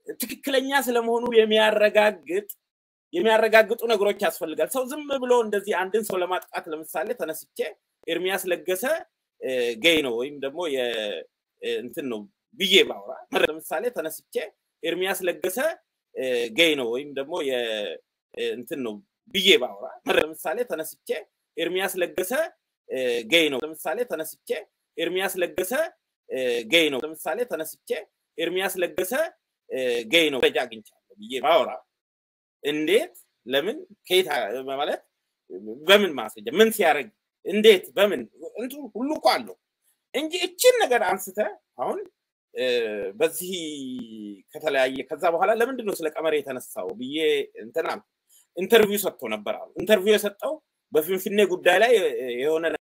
ትክክለኛ ስለመሆኑ የሚያረጋግጥ የሚያረጋግጡ ነገሮች ያስፈልጋል። ሰው ዝም ብሎ እንደዚህ አንድን ሰው ለማጥቃት ለምሳሌ ተነስቼ ኤርሚያስ ለገሰ ጌይ ነው ወይም ደግሞ እንትን ነው ብዬ ባውራ ለምሳሌ ተነስቼ ኤርሚያስ ለገሰ ጌይ ነው ወይም ደግሞ እንትን ነው ብዬ ባውራ ለምሳሌ ተነስቼ ኤርሚያስ ለገሰ ጌይ ነው ለምሳሌ ተነስቼ ኤርሚያስ ለገሰ ጌይ ነው ለምሳሌ ተነስቼ ኤርሚያስ ለገሰ ጌይ ነው ደረጃ አግኝቻለሁ ብዬ ባወራ እንዴት ለምን ከየት ማለት በምን ማስረጃ ምን ሲያደርግ እንዴት በምን እንቱ ሁሉ እኮ አለው እንጂ እችን ነገር አንስተ አሁን በዚህ ከተለያየ ከዛ በኋላ ለምንድን ነው ስለ ቀመር የተነሳው ብዬ እንትና ኢንተርቪው ሰጥቶ ነበር አሉ። ኢንተርቪው የሰጠው በፊንፊኔ ጉዳይ ላይ የሆነ